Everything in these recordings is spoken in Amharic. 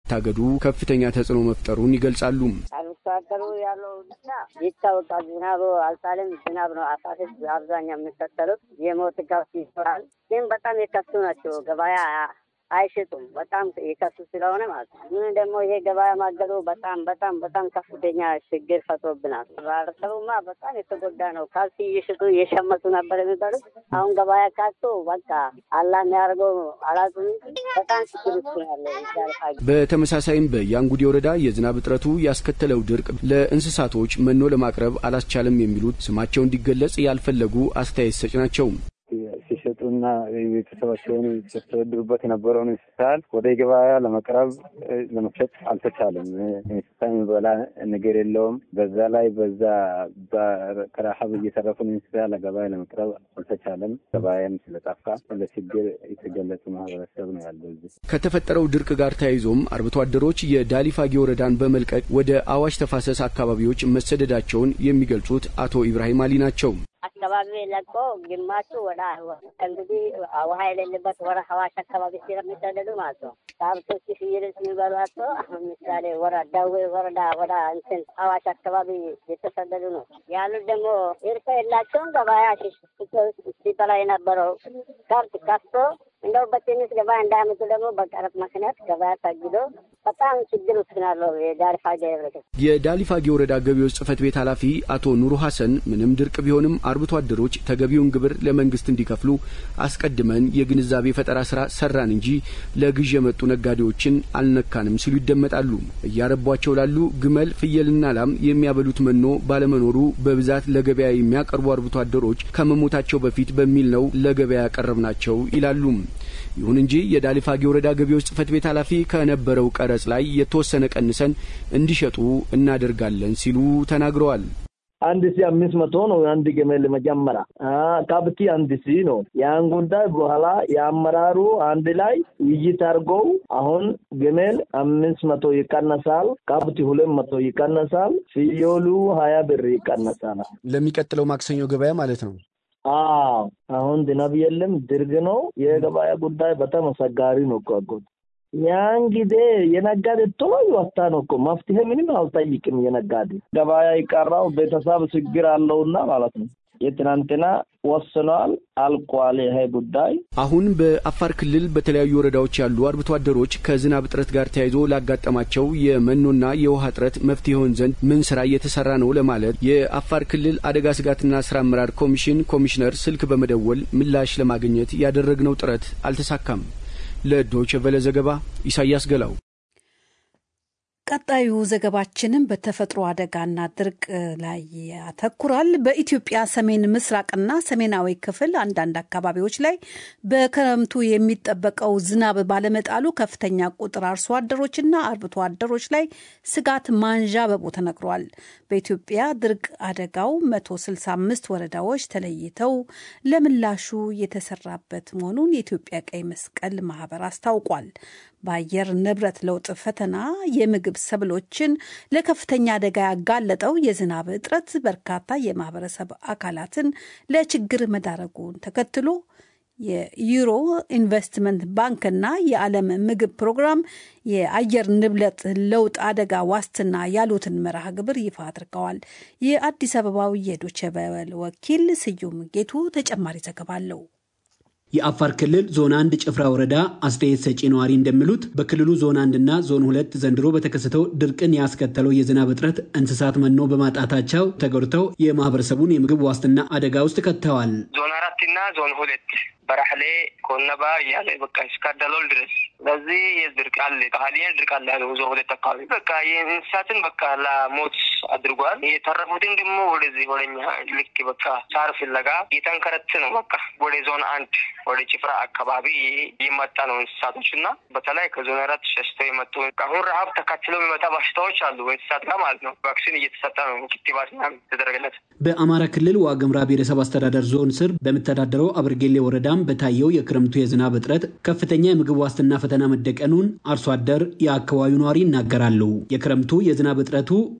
ታገዱ ከፍተኛ ተጽዕኖ መፍጠሩን ይገልጻሉ። አርብቶ አደሩ ያለው ሁኔታ ይታወቃል። ዝናቡ አልጣልም። ዝናብ ነው አሳቶች አብዛኛው የሚከተሉት የሞት ጋፍ ይኖራል። ግን በጣም የከሱ ናቸው። ገበያ አይሽጡም። በጣም የከሱ ስለሆነ ማለት ነው። ምን ደግሞ ይሄ ገበያ ማገዱ በጣም በጣም በጣም ከፍተኛ ችግር ፈጥሮብናል። ማህበረሰቡማ በጣም የተጎዳ ነው። ካልሲ እየሸጡ እየሸመቱ ነበር የሚባሉት አሁን ገበያ ካጡ በቃ አላ የሚያደርገው አላጡ በጣም ችግር ውስጥ ያለ በተመሳሳይም በያንጉዴ ወረዳ የዝናብ እጥረቱ ያስከተለው ድርቅ ለእንስሳቶች መኖ ለማቅረብ አላስቻለም የሚሉት ስማቸው እንዲገለጽ ያልፈለጉ አስተያየት ሰጭ ናቸው። ሲሸጡና ቤተሰባቸውን ሲያስተዳድሩበት የነበረውን እንስሳት ወደ ገበያ ለመቅረብ ለመሸጥ አልተቻለም። እንስሳ የሚበላ ነገር የለውም። በዛ ላይ በዛ ከረሀብ እየተረፉን እንስሳ ለገበያ ለመቅረብ አልተቻለም። ገበያም ስለጠፋ ለችግር የተገለጹ ማህበረሰብ ነው ያለው። እዚህ ከተፈጠረው ድርቅ ጋር ተያይዞም አርብቶ አደሮች የዳሊፋጌ ወረዳን በመልቀቅ ወደ አዋሽ ተፋሰስ አካባቢዎች መሰደዳቸውን የሚገልጹት አቶ ኢብራሂም አሊ ናቸው። አካባቢ ለቆ ግማሹ ወደ እንግዲህ ውሃ የሌለበት ወደ ሀዋሽ አካባቢ ስለሚሰደዱ ማለት ነው። ከብቶች ፍየሎች የሚበሏቸው አሁን ምሳሌ ወረ ደዌ ወረዳ ወደ እንትን ሀዋሽ አካባቢ የተሰደዱ ነው ያሉት። ደግሞ እርሻ የላቸውም። ገበያ ሲበላ የነበረው ከብት ከፍቶ እንደው በትንሽ ገበያ እንዳያመጡ ደግሞ በቀረጥ ምክንያት ገበያ ታግዶ በጣም ችግር ውስጥ ናለው የዳሊፋጌ ህብረተሰብ። የዳሊፋጌ ወረዳ ገቢዎች ጽህፈት ቤት ኃላፊ አቶ ኑሩ ሀሰን ምንም ድርቅ ቢሆንም አርብቶ አደሮች ተገቢውን ግብር ለመንግስት እንዲከፍሉ አስቀድመን የግንዛቤ ፈጠራ ስራ ሰራን እንጂ ለግዥ የመጡ ነጋዴዎችን አልነካንም ሲሉ ይደመጣሉ። እያረቧቸው ላሉ ግመል፣ ፍየልና ላም የሚያበሉት መኖ ባለመኖሩ በብዛት ለገበያ የሚያቀርቡ አርብቶ አደሮች ከመሞታቸው በፊት በሚል ነው ለገበያ ያቀረብናቸው ይላሉ። ይሁን እንጂ የዳሊፋጌ ወረዳ ገቢዎች ጽህፈት ቤት ኃላፊ ከነበረው ቀረጽ ላይ የተወሰነ ቀንሰን እንዲሸጡ እናደርጋለን ሲሉ ተናግረዋል። አንድ ሺ አምስት መቶ ነው አንድ ግመል መጀመሪያ ከብቲ አንድ ሺ ነው። ያን ጉዳይ በኋላ የአመራሩ አንድ ላይ ውይይት አድርገው አሁን ግመል አምስት መቶ ይቀነሳል፣ ከብቲ ሁለት መቶ ይቀነሳል፣ ፍየሉ ሀያ ብር ይቀነሳል። ለሚቀጥለው ማክሰኞ ገበያ ማለት ነው። አዎ አሁን ዝናብ የለም፣ ድርቅ ነው። የገበያ ጉዳይ በጣም አስቸጋሪ ነው እኮ አጎት። ያን ጊዜ የነጋዴ ቶሎ ይወጣ ነው እኮ መፍትሄ ምንም አልጠይቅም። የነጋዴ ገበያ ይቀራው ቤተሰብ ችግር አለውና ማለት ነው። የትናንትና ወስኗል፣ አልቋል ይሄ ጉዳይ። አሁን በአፋር ክልል በተለያዩ ወረዳዎች ያሉ አርብቶ አደሮች ከዝናብ እጥረት ጋር ተያይዞ ላጋጠማቸው የመኖና የውሃ እጥረት መፍትሄ ይሆን ዘንድ ምን ስራ እየተሰራ ነው ለማለት የአፋር ክልል አደጋ ስጋትና ስራ አመራር ኮሚሽን ኮሚሽነር ስልክ በመደወል ምላሽ ለማግኘት ያደረግነው ጥረት አልተሳካም። ለዶይቼ ቬለ ዘገባ ኢሳያስ ገላው። ቀጣዩ ዘገባችንም በተፈጥሮ አደጋና ድርቅ ላይ ያተኩራል። በኢትዮጵያ ሰሜን ምስራቅና ሰሜናዊ ክፍል አንዳንድ አካባቢዎች ላይ በክረምቱ የሚጠበቀው ዝናብ ባለመጣሉ ከፍተኛ ቁጥር አርሶ አደሮችና አርብቶ አደሮች ላይ ስጋት ማንዣበቡ ተነግሯል። በኢትዮጵያ ድርቅ አደጋው 165 ወረዳዎች ተለይተው ለምላሹ የተሰራበት መሆኑን የኢትዮጵያ ቀይ መስቀል ማህበር አስታውቋል። በአየር ንብረት ለውጥ ፈተና የምግብ ሰብሎችን ለከፍተኛ አደጋ ያጋለጠው የዝናብ እጥረት በርካታ የማህበረሰብ አካላትን ለችግር መዳረጉን ተከትሎ የዩሮ ኢንቨስትመንት ባንክና የዓለም ምግብ ፕሮግራም የአየር ንብረት ለውጥ አደጋ ዋስትና ያሉትን መርሃ ግብር ይፋ አድርገዋል። የአዲስ አበባው የዶቼ ቬለ ወኪል ስዩም ጌቱ ተጨማሪ ዘገባ አለው። የአፋር ክልል ዞን አንድ ጭፍራ ወረዳ አስተያየት ሰጪ ነዋሪ እንደሚሉት በክልሉ ዞን አንድና ዞን ሁለት ዘንድሮ በተከሰተው ድርቅን ያስከተለው የዝናብ እጥረት እንስሳት መኖ በማጣታቸው ተጎድተው የማህበረሰቡን የምግብ ዋስትና አደጋ ውስጥ ከተዋል። ዞን አራትና ዞን ሁለት በራሕሌ ኮነባ እያለ በቃ እስከ ደሎል ድረስ በዚህ የድርቅ አለ ቃሊያን ድርቅ አለ ያለው ዞን ሁለት አካባቢ በቃ የእንስሳትን በቃ ለሞት አድርጓል። የተረፉትን ደግሞ ወደዚህ ወደኛ ልክ በቃ ሳር ፍለጋ እየተንከረት ነው። በቃ ወደ ዞን አንድ ወደ ጭፍራ አካባቢ የመጣ ነው እንስሳቶች እና በተለይ ከዞን አራት ሸሽተው የመጡ አሁን ረሀብ ተካትለው የሚመጣ በሽታዎች አሉ በእንስሳት ጋር ማለት ነው። ቫክሲን እየተሰጠ ነው ክትባት ተደረገለት። በአማራ ክልል ዋግምራ ብሔረሰብ አስተዳደር ዞን ስር በምተዳደረው አብርጌሌ ወረዳም በታየው የክረምቱ የዝናብ እጥረት ከፍተኛ የምግብ ዋስትና ፈተና መደቀኑን አርሶ አደር የአካባቢው ነዋሪ ይናገራሉ። የክረምቱ የዝናብ እጥረቱ በአጎራባች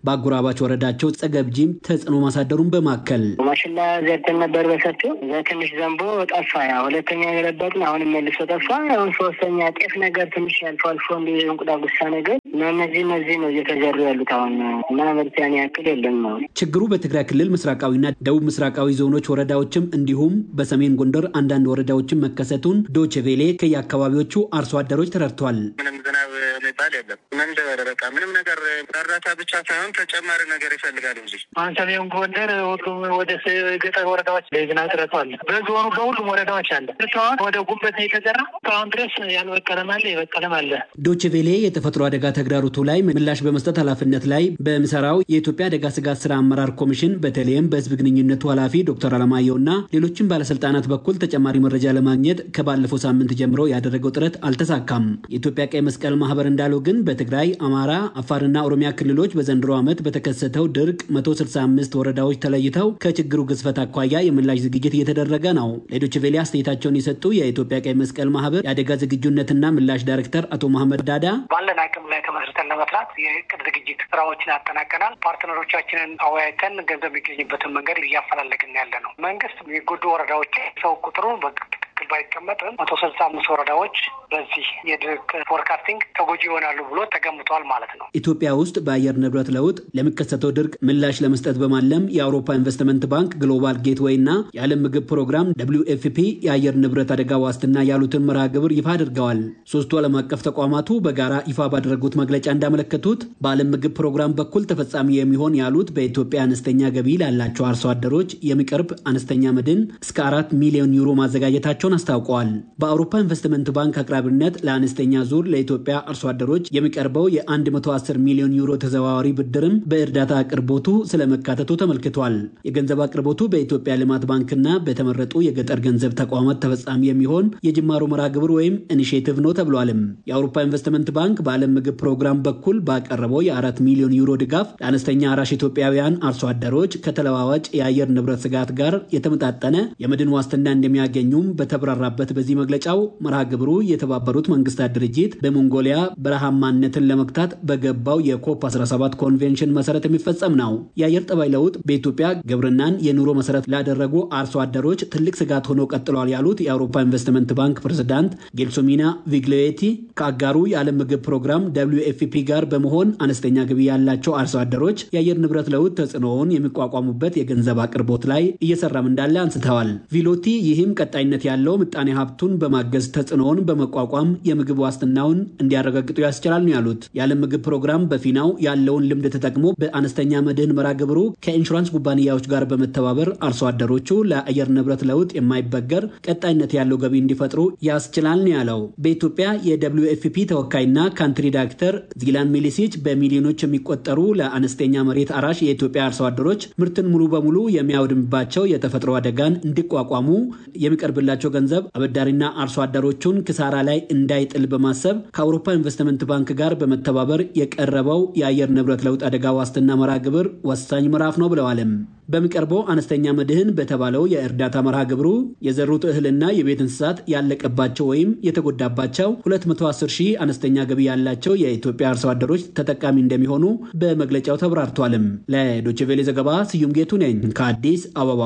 አጎራባች ወረዳቸው ጸገብጂም ተጽዕኖ ማሳደሩን በማከል ማሽላ ዘርተን ነበር በሰፊው እዛ ትንሽ ዘንቦ ጠፋ። ያ ሁለተኛ የገለበጥን አሁንም መልሶ ጠፋ። አሁን ሶስተኛ ጤፍ ነገር ትንሽ አልፎ አልፎ እንዲ እንቁዳ ጉሳ ነገር እና እነዚህ እነዚህ ነው እየተዘሩ ያሉት አሁን እና ምርት ያን ያክል የለም ነው ችግሩ በትግራይ ክልል ምስራቃዊና ደቡብ ምስራቃዊ ዞኖች ወረዳዎችም እንዲሁም በሰሜን ጎንደር አንዳንድ ወረዳዎችም መከሰቱን ዶቼ ቬሌ ከየአካባቢዎቹ አርሶ አደሮች ተረድቷል። ምንም ዝናብ የሚባል የለም። ምን ደበረ በቃ ምንም ነገር እርዳታ ብቻ ሳይሆን ተጨማሪ ነገር ይፈልጋል እንጂ አሁን ሰሜን ጎንደር ሁሉም ወደ ገጠር ወረዳዎች የዝናብ እጥረቱ አለ። በዞኑ በሁሉም ወረዳዎች አለ። እስካሁን ወደ ጉበት ነው የተዘራ። እስካሁን ድረስ ያልበቀለም አለ፣ የበቀለም አለ። ዶቼ ቬሌ የተፈጥሮ አደጋ ተግዳሮቱ ላይ ምላሽ በመስጠት ኃላፊነት ላይ በሚሰራው የኢትዮጵያ አደጋ ስጋት ስራ አመራር ኮሚሽን በተለይም በህዝብ ግንኙነቱ ኃላፊ ዶክተር አለማየሁና ሌሎችም ባለስልጣናት በኩል ተጨማሪ መረጃ ለማግኘት ከባለፈው ሳምንት ጀምሮ ያደረገው ጥረት አልተሳካም። የኢትዮጵያ ቀይ መስቀል ማህበር እንዳለው ግን በትግራይ፣ አማራ፣ አፋርና ኦሮሚያ ክልሎች በዘንድሮ ዓመት በተከሰተው ድርቅ 165 ወረዳዎች ተለይተው ከችግሩ ግዝፈት አኳያ የምላሽ ዝግጅት እየተደረገ ነው። ለዶይቼ ቬለ አስተያየታቸውን የሰጡ የኢትዮጵያ ቀይ መስቀል ማህበር የአደጋ ዝግጁነትና ምላሽ ዳይሬክተር አቶ መሐመድ ዳዳ ባለን አቅም ላይ ተመስርተን ለመስራት የእቅድ ዝግጅት ስራዎችን አጠናቀናል። ፓርትነሮቻችንን አወያይተን ገንዘብ የሚገኝበትን መንገድ እያፈላለግን ያለ ነው። መንግስት የሚጎዱ ወረዳዎች ሰው ቁጥሩ በትክክል ባይቀመጥም መቶ ስልሳ አምስት ወረዳዎች በዚህ የድርቅ ፎርካስቲንግ ተጎጂ ይሆናሉ ብሎ ተገምቷል ማለት ነው። ኢትዮጵያ ውስጥ በአየር ንብረት ለውጥ ለሚከሰተው ድርቅ ምላሽ ለመስጠት በማለም የአውሮፓ ኢንቨስትመንት ባንክ፣ ግሎባል ጌትዌይ እና የዓለም ምግብ ፕሮግራም ደብሊው ኤፍ ፒ የአየር ንብረት አደጋ ዋስትና ያሉትን መርሃ ግብር ይፋ አድርገዋል። ሶስቱ ዓለም አቀፍ ተቋማቱ በጋራ ይፋ ባደረጉት መግለጫ እንዳመለከቱት በዓለም ምግብ ፕሮግራም በኩል ተፈጻሚ የሚሆን ያሉት በኢትዮጵያ አነስተኛ ገቢ ላላቸው አርሶ አደሮች የሚቀርብ አነስተኛ መድን እስከ አራት ሚሊዮን ዩሮ ማዘጋጀታቸውን አስታውቀዋል። በአውሮፓ ኢንቨስትመንት ባንክ አቅራቢነት ለአነስተኛ ዙር ለኢትዮጵያ አርሶ አደሮች የሚቀርበው የ110 ሚሊዮን ዩሮ ተዘዋዋሪ ብድርም በእርዳታ አቅርቦቱ ስለመካተቱ ተመልክቷል። የገንዘብ አቅርቦቱ በኢትዮጵያ ልማት ባንክና በተመረጡ የገጠር ገንዘብ ተቋማት ተፈጻሚ የሚሆን የጅማሮ መርሃ ግብር ወይም ኢኒሽቲቭ ነው ተብሏልም። የአውሮፓ ኢንቨስትመንት ባንክ በዓለም ምግብ ፕሮግራም በኩል ባቀረበው የአራት ሚሊዮን ዩሮ ድጋፍ ለአነስተኛ አራሽ ኢትዮጵያውያን አርሶ አደሮች ከተለዋዋጭ የአየር ንብረት ስጋት ጋር የተመጣጠነ የመድን ዋስትና እንደሚያገኙም በተብራራበት በዚህ መግለጫው መርሃ ግብሩ የተባበሩት መንግስታት ድርጅት በሞንጎሊያ በረሃማነትን ለመግታት በገባው የኮፕ 17 ኮንቬንሽን መሰረት የሚፈጸም ነው። የአየር ጠባይ ለውጥ በኢትዮጵያ ግብርናን የኑሮ መሰረት ላደረጉ አርሶ አደሮች ትልቅ ስጋት ሆኖ ቀጥሏል ያሉት የአውሮፓ ኢንቨስትመንት ባንክ ፕሬዝዳንት ጌልሶሚና ቪግሌቲ ከአጋሩ የዓለም ምግብ ፕሮግራም ደብሊው ኤፍ ፒ ጋር በመሆን አነስተኛ ገቢ ያላቸው አርሶ አደሮች የአየር ንብረት ለውጥ ተጽዕኖውን የሚቋቋሙበት የገንዘብ አቅርቦት ላይ እየሰራም እንዳለ አንስተዋል። ቪሎቲ ይህም ቀጣይነት ያለው ምጣኔ ሀብቱን በማገዝ ተጽዕኖውን በመቋቋም የምግብ ዋስትናውን እንዲያረጋግጡ ያስችላል ነው ያሉት። የዓለም ምግብ ፕሮግራም በፊናው ያለውን ልምድ ተጠቅሞ በአነስተኛ መድህን መርሃ ግብሩ ከኢንሹራንስ ኩባንያዎች ጋር በመተባበር አርሶ አደሮቹ ለአየር ንብረት ለውጥ የማይበገር ቀጣይነት ያለው ገቢ እንዲፈጥሩ ያስችላል ነው ያለው። በኢትዮጵያ የደብሊው ኤፍ ፒ ተወካይና ካንትሪ ዳይሬክተር ዚላን ሚሊሲች በሚሊዮኖች የሚቆጠሩ ለአነስተኛ መሬት አራሽ የኢትዮጵያ አርሶ አደሮች ምርትን ሙሉ በሙሉ የሚያወድምባቸው የተፈጥሮ አደጋን እንዲቋቋሙ የሚቀርብላቸው ገንዘብ አበዳሪና አርሶ አደሮቹን ክሳራ ላይ እንዳይጥል በማሰብ ከአውሮፓ ኢንቨስትመንት ባንክ ጋር በመተባበር የቀረበው የአየር ንብረት ለውጥ አደጋ ዋስትና መርሃ ግብር ወሳኝ ምዕራፍ ነው ብለዋልም። በሚቀርበው አነስተኛ መድህን በተባለው የእርዳታ መርሃ ግብሩ የዘሩት እህልና የቤት እንስሳት ያለቀባቸው ወይም የተጎዳባቸው 210 ሺህ አነስተኛ ገቢ ያላቸው የኢትዮጵያ አርሶ አደሮች ተጠቃሚ እንደሚሆኑ በመግለጫው ተብራርቷልም። ለዶይቼ ቬለ ዘገባ ስዩም ጌቱ ነኝ ከአዲስ አበባ።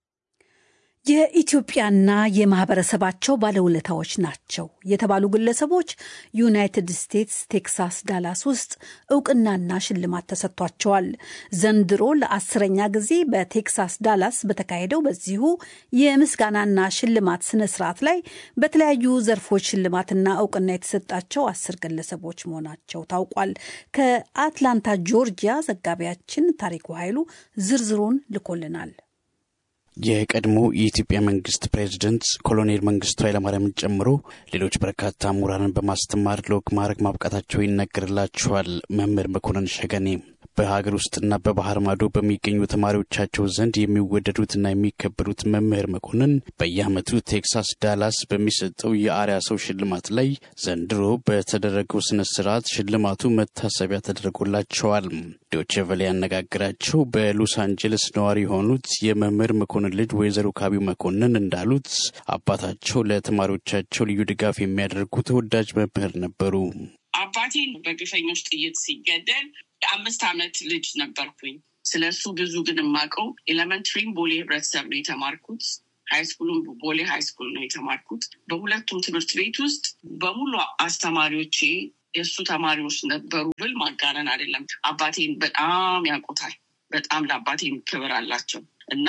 የኢትዮጵያና የማህበረሰባቸው ባለውለታዎች ናቸው የተባሉ ግለሰቦች ዩናይትድ ስቴትስ ቴክሳስ ዳላስ ውስጥ እውቅናና ሽልማት ተሰጥቷቸዋል። ዘንድሮ ለአስረኛ ጊዜ በቴክሳስ ዳላስ በተካሄደው በዚሁ የምስጋናና ሽልማት ስነ ስርዓት ላይ በተለያዩ ዘርፎች ሽልማትና እውቅና የተሰጣቸው አስር ግለሰቦች መሆናቸው ታውቋል። ከአትላንታ ጆርጂያ ዘጋቢያችን ታሪኩ ኃይሉ ዝርዝሩን ልኮልናል። የቀድሞ የኢትዮጵያ መንግስት ፕሬዚደንት ኮሎኔል መንግስቱ ኃይለማርያምን ጨምሮ ሌሎች በርካታ ምሁራንን በማስተማር ለወግ ማዕረግ ማብቃታቸው ይነገርላቸዋል። መምህር መኮንን ሸገኔ በሀገር ውስጥና በባህር ማዶ በሚገኙ ተማሪዎቻቸው ዘንድ የሚወደዱትና የሚከበሩት መምህር መኮንን በየዓመቱ ቴክሳስ ዳላስ በሚሰጠው የአርያ ሰው ሽልማት ላይ ዘንድሮ በተደረገው ስነ ስርዓት ሽልማቱ መታሰቢያ ተደርጎላቸዋል። ዶቼ ቬለ ያነጋግራቸው በሎስ አንጀለስ ነዋሪ የሆኑት የመምህር መኮንን ልጅ ወይዘሮ ካቢው መኮንን እንዳሉት አባታቸው ለተማሪዎቻቸው ልዩ ድጋፍ የሚያደርጉ ተወዳጅ መምህር ነበሩ። አባቴን በግፈኞች ጥይት ሲገደል የአምስት ዓመት ልጅ ነበርኩኝ። ስለ እሱ ብዙ ግን የማውቀው ኤሌመንትሪም ቦሌ ህብረተሰብ ነው የተማርኩት። ሃይስኩሉም ቦሌ ሃይስኩል ነው የተማርኩት። በሁለቱም ትምህርት ቤት ውስጥ በሙሉ አስተማሪዎቼ የእሱ ተማሪዎች ነበሩ ብል ማጋነን አይደለም። አባቴን በጣም ያውቁታል። በጣም ለአባቴም ክብር አላቸው እና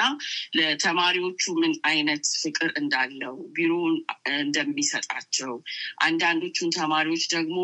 ለተማሪዎቹ ምን አይነት ፍቅር እንዳለው ቢሮውን እንደሚሰጣቸው፣ አንዳንዶቹን ተማሪዎች ደግሞ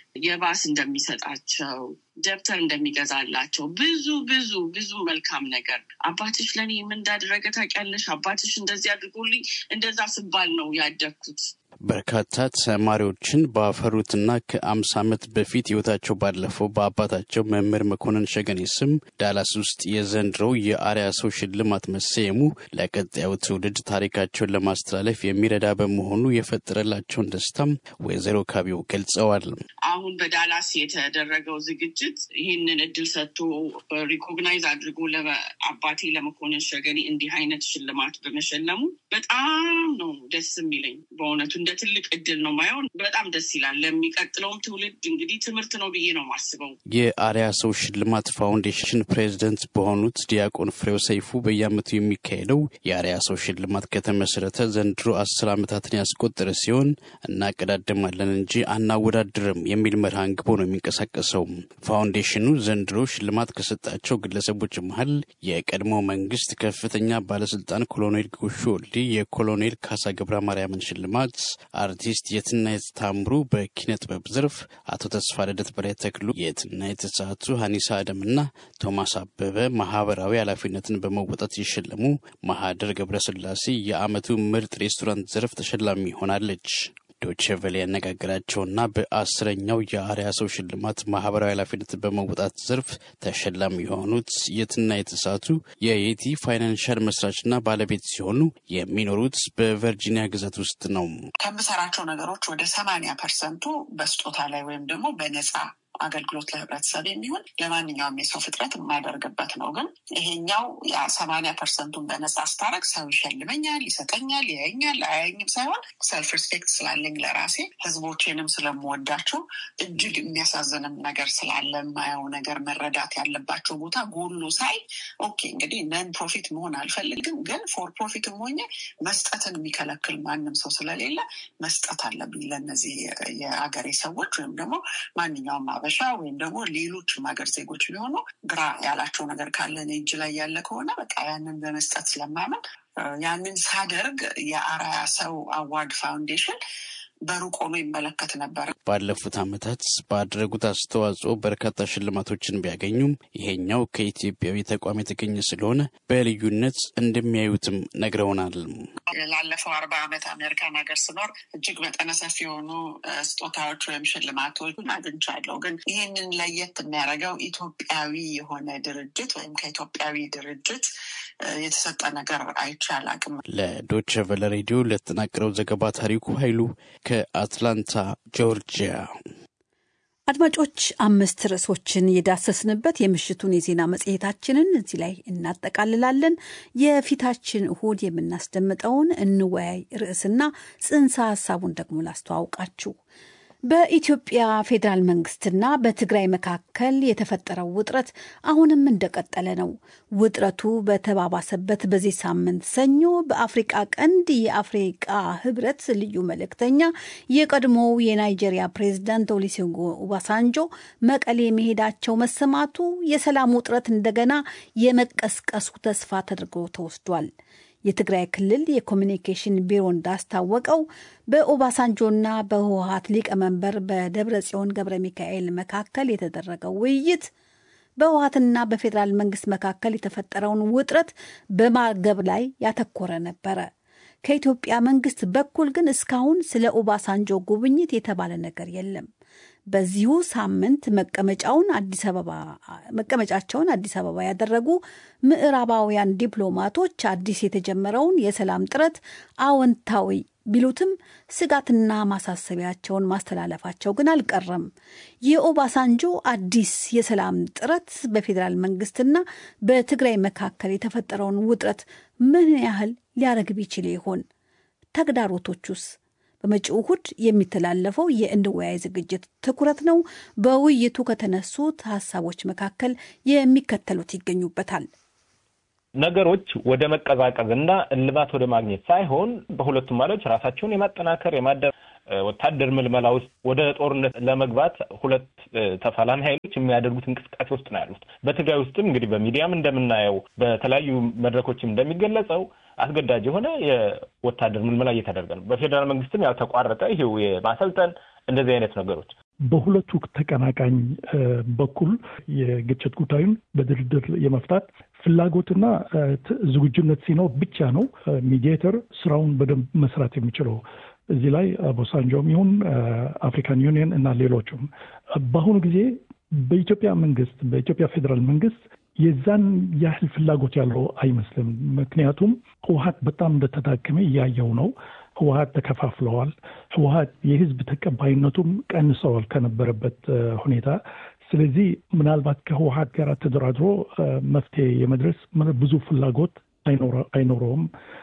የባስ እንደሚሰጣቸው፣ ደብተር እንደሚገዛላቸው ብዙ ብዙ ብዙ መልካም ነገር አባትሽ ለእኔ ምን እንዳደረገ ታውቂያለሽ? አባትሽ እንደዚህ አድርጎልኝ እንደዛ ስባል ነው ያደግኩት። በርካታ ተማሪዎችን ባፈሩትና ከአምሳ ዓመት በፊት ህይወታቸው ባለፈው በአባታቸው መምህር መኮንን ሸገኔ ስም ዳላስ ውስጥ የዘንድሮው የአርያ ሰው ሽልማት መሰየሙ ለቀጣዩ ትውልድ ታሪካቸውን ለማስተላለፍ የሚረዳ በመሆኑ የፈጠረላቸውን ደስታም ወይዘሮ ካቢው ገልጸዋል። አሁን በዳላስ የተደረገው ዝግጅት ይህንን እድል ሰጥቶ ሪኮግናይዝ አድርጎ አባቴ ለመኮንን ሸገኔ እንዲህ አይነት ሽልማት በመሸለሙ በጣም ነው ደስ የሚለኝ በእውነቱ እንደ ትልቅ እድል ነው ማየው። በጣም ደስ ይላል። ለሚቀጥለውም ትውልድ እንግዲህ ትምህርት ነው ብዬ ነው ማስበው። የአርያ ሰው ሽልማት ፋውንዴሽን ፕሬዚደንት በሆኑት ዲያቆን ፍሬው ሰይፉ በየዓመቱ የሚካሄደው የአርያ ሰው ሽልማት ከተመሰረተ ዘንድሮ አስር ዓመታትን ያስቆጠረ ሲሆን እናቀዳድማለን እንጂ አናወዳድርም የሚል መርህ አንግቦ ነው የሚንቀሳቀሰው። ፋውንዴሽኑ ዘንድሮ ሽልማት ከሰጣቸው ግለሰቦች መሀል የቀድሞ መንግስት ከፍተኛ ባለስልጣን ኮሎኔል ጎሹ ወልዴ የኮሎኔል ካሳ ገብረ ማርያምን ሽልማት አርቲስት የትናየት ታምሩ በኪነ ጥበብ ዘርፍ፣ አቶ ተስፋ ልደት በላይ ተክሉ የትናየት ተሳቱ፣ ሀኒሳ አደምና ቶማስ አበበ ማህበራዊ ኃላፊነትን በመወጣት የሸለሙ፣ ማህደር ገብረስላሴ የአመቱ ምርጥ ሬስቶራንት ዘርፍ ተሸላሚ ሆናለች። ዶቼ ቬለ ያነጋገራቸውና በአስረኛው የአርያ ሰው ሽልማት ማህበራዊ ኃላፊነትን በመወጣት ዘርፍ ተሸላሚ የሆኑት የትና የተሳቱ የየቲ ፋይናንሻል መስራችና ባለቤት ሲሆኑ የሚኖሩት በቨርጂኒያ ግዛት ውስጥ ነው። ከምሰራቸው ነገሮች ወደ ሰማንያ ፐርሰንቱ በስጦታ ላይ ወይም ደግሞ በነፃ አገልግሎት ለህብረተሰብ የሚሆን ለማንኛውም የሰው ፍጥረት የማደርግበት ነው። ግን ይሄኛው ሰማንያ ፐርሰንቱን በነጻ ስታረግ ሰው ይሸልመኛል፣ ይሰጠኛል፣ ያየኛል፣ አያየኝም ሳይሆን ሰልፍ ሪስፔክት ስላለኝ ለራሴ ህዝቦቼንም ስለምወዳቸው እጅግ የሚያሳዝንም ነገር ስላለ የማየው ነገር መረዳት ያለባቸው ቦታ ጎሎ ሳይ ኦኬ እንግዲህ ነን ፕሮፊት መሆን አልፈልግም፣ ግን ፎር ፕሮፊትም ሆኜ መስጠትን የሚከለክል ማንም ሰው ስለሌለ መስጠት አለብኝ ለእነዚህ የአገሬ ሰዎች ወይም ደግሞ ማንኛውም አበሻ ወይም ደግሞ ሌሎችም ሀገር ዜጎች ቢሆኑ ግራ ያላቸው ነገር ካለ እኔ እጅ ላይ ያለ ከሆነ በቃ ያንን በመስጠት ስለማመን ያንን ሳደርግ የአርአያ ሰው አዋርድ ፋውንዴሽን በሩቅ ሆኖ ይመለከት ነበር። ባለፉት ዓመታት ባደረጉት አስተዋጽኦ በርካታ ሽልማቶችን ቢያገኙም ይሄኛው ከኢትዮጵያዊ ተቋም የተገኘ ስለሆነ በልዩነት እንደሚያዩትም ነግረውናል። ላለፈው አርባ ዓመት አሜሪካን ሀገር ስኖር እጅግ መጠነ ሰፊ የሆኑ ስጦታዎች ወይም ሽልማቶች አግኝቻለሁ። ግን ይህንን ለየት የሚያደርገው ኢትዮጵያዊ የሆነ ድርጅት ወይም ከኢትዮጵያዊ ድርጅት የተሰጠ ነገር አይቼ አላቅም። ለዶቸ ቨለ ሬዲዮ ለተጠናቀረው ዘገባ ታሪኩ ኃይሉ ከአትላንታ ጆርጂያ። አድማጮች አምስት ርዕሶችን የዳሰስንበት የምሽቱን የዜና መጽሔታችንን እዚህ ላይ እናጠቃልላለን። የፊታችን እሁድ የምናስደምጠውን እንወያይ ርዕስና ጽንሰ ሀሳቡን ደግሞ ላስተዋውቃችሁ። በኢትዮጵያ ፌዴራል መንግስትና በትግራይ መካከል የተፈጠረው ውጥረት አሁንም እንደቀጠለ ነው። ውጥረቱ በተባባሰበት በዚህ ሳምንት ሰኞ በአፍሪቃ ቀንድ የአፍሪቃ ህብረት ልዩ መልእክተኛ የቀድሞው የናይጄሪያ ፕሬዝዳንት ኦሉሴጉን ኦባሳንጆ መቀሌ መሄዳቸው መሰማቱ የሰላም ውጥረት እንደገና የመቀስቀሱ ተስፋ ተደርጎ ተወስዷል። የትግራይ ክልል የኮሚኒኬሽን ቢሮ እንዳስታወቀው በኦባሳንጆና በህወሀት ሊቀመንበር በደብረ ጽዮን ገብረ ሚካኤል መካከል የተደረገው ውይይት በህወሀትና በፌዴራል መንግስት መካከል የተፈጠረውን ውጥረት በማርገብ ላይ ያተኮረ ነበረ። ከኢትዮጵያ መንግስት በኩል ግን እስካሁን ስለ ኦባሳንጆ ጉብኝት የተባለ ነገር የለም። በዚሁ ሳምንት መቀመጫውን አዲስ አበባ መቀመጫቸውን አዲስ አበባ ያደረጉ ምዕራባውያን ዲፕሎማቶች አዲስ የተጀመረውን የሰላም ጥረት አዎንታዊ ቢሉትም ስጋትና ማሳሰቢያቸውን ማስተላለፋቸው ግን አልቀረም። የኦባሳንጆ አዲስ የሰላም ጥረት በፌዴራል መንግስትና በትግራይ መካከል የተፈጠረውን ውጥረት ምን ያህል ሊያረግብ ይችል ይሆን? ተግዳሮቶቹስ በመጪው እሁድ የሚተላለፈው የእንወያይ ዝግጅት ትኩረት ነው። በውይይቱ ከተነሱት ሀሳቦች መካከል የሚከተሉት ይገኙበታል። ነገሮች ወደ መቀዛቀዝ እና እልባት ወደ ማግኘት ሳይሆን በሁለቱም ማለች ራሳቸውን የማጠናከር የማደ ወታደር ምልመላ ውስጥ ወደ ጦርነት ለመግባት ሁለት ተፋላሚ ኃይሎች የሚያደርጉት እንቅስቃሴ ውስጥ ነው ያሉት። በትግራይ ውስጥም እንግዲህ በሚዲያም እንደምናየው በተለያዩ መድረኮችም እንደሚገለጸው አስገዳጅ የሆነ የወታደር ምልመላ እየተደረገ ነው። በፌዴራል መንግስትም ያልተቋረጠ ይሄው የማሰልጠን እንደዚህ አይነት ነገሮች በሁለቱ ተቀናቃኝ በኩል የግጭት ጉዳዩን በድርድር የመፍታት ፍላጎትና ዝግጁነት ሲኖር ብቻ ነው ሚዲዬተር ስራውን በደንብ መስራት የሚችለው። እዚህ ላይ ቦሳንጆም ይሁን አፍሪካን ዩኒየን እና ሌሎችም በአሁኑ ጊዜ በኢትዮጵያ መንግስት በኢትዮጵያ ፌዴራል መንግስት የዛን ያህል ፍላጎት ያለው አይመስልም። ምክንያቱም ህወሀት በጣም እንደተዳከመ እያየው ነው። ህወሀት ተከፋፍለዋል። ህወሀት የህዝብ ተቀባይነቱም ቀንሰዋል ከነበረበት ሁኔታ። ስለዚህ ምናልባት ከህወሀት ጋር ተደራድሮ መፍትሄ የመድረስ ብዙ ፍላጎት አይኖረውም፣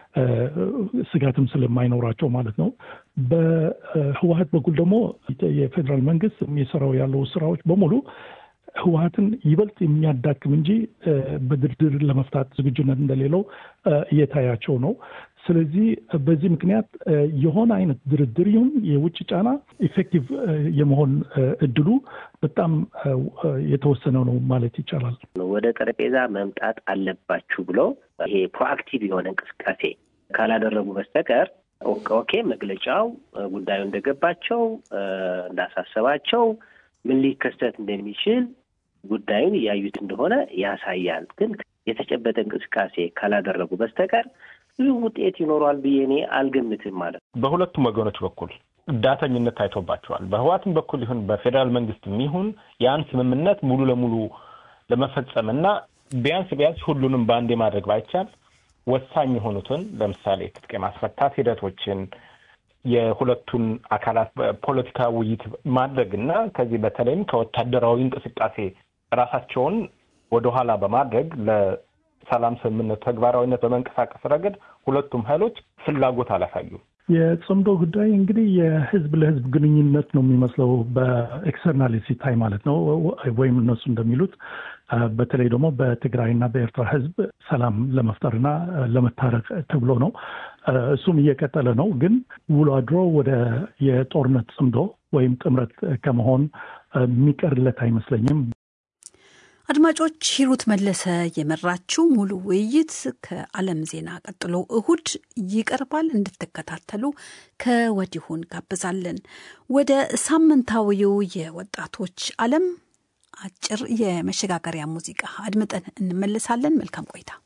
ስጋትም ስለማይኖራቸው ማለት ነው። በህወሀት በኩል ደግሞ የፌዴራል መንግስት የሚሰራው ያለው ስራዎች በሙሉ ህወሀትን ይበልጥ የሚያዳክም እንጂ በድርድር ለመፍታት ዝግጁነት እንደሌለው እየታያቸው ነው። ስለዚህ በዚህ ምክንያት የሆነ አይነት ድርድር ይሁን የውጭ ጫና ኢፌክቲቭ የመሆን እድሉ በጣም የተወሰነ ነው ማለት ይቻላል። ወደ ጠረጴዛ መምጣት አለባችሁ ብሎ ይሄ ፕሮአክቲቭ የሆነ እንቅስቃሴ ካላደረጉ በስተቀር ኦኬ መግለጫው ጉዳዩ እንደገባቸው እንዳሳሰባቸው ምን ሊከሰት እንደሚችል ጉዳዩን እያዩት እንደሆነ ያሳያል። ግን የተጨበጠ እንቅስቃሴ ካላደረጉ በስተቀር ብዙ ውጤት ይኖረዋል ብዬ እኔ አልገምትም ማለት ነው። በሁለቱም ወገኖች በኩል ዳተኝነት ታይቶባቸዋል። በህዋትም በኩል ይሁን በፌዴራል መንግስትም ይሁን ያን ስምምነት ሙሉ ለሙሉ ለመፈጸም እና ቢያንስ ቢያንስ ሁሉንም በአንዴ ማድረግ ባይቻል ወሳኝ የሆኑትን ለምሳሌ ትጥቅ የማስፈታት ሂደቶችን የሁለቱን አካላት ፖለቲካ ውይይት ማድረግ እና ከዚህ በተለይም ከወታደራዊ እንቅስቃሴ ራሳቸውን ወደኋላ በማድረግ ለሰላም ስምምነቱ ተግባራዊነት በመንቀሳቀስ ረገድ ሁለቱም ኃይሎች ፍላጎት አላሳዩም። የጽምዶ ጉዳይ እንግዲህ የህዝብ ለህዝብ ግንኙነት ነው የሚመስለው በኤክስተርናል ሲታይ ማለት ነው። ወይም እነሱ እንደሚሉት በተለይ ደግሞ በትግራይና በኤርትራ ህዝብ ሰላም ለመፍጠርና ለመታረቅ ተብሎ ነው። እሱም እየቀጠለ ነው። ግን ውሎ አድሮ ወደ የጦርነት ጽምዶ ወይም ጥምረት ከመሆን የሚቀርለት አይመስለኝም። አድማጮች ሂሩት መለሰ የመራችው ሙሉ ውይይት ከዓለም ዜና ቀጥሎ እሁድ ይቀርባል። እንድትከታተሉ ከወዲሁ እንጋብዛለን። ወደ ሳምንታዊው የወጣቶች ዓለም አጭር የመሸጋገሪያ ሙዚቃ አድምጠን እንመለሳለን። መልካም ቆይታ።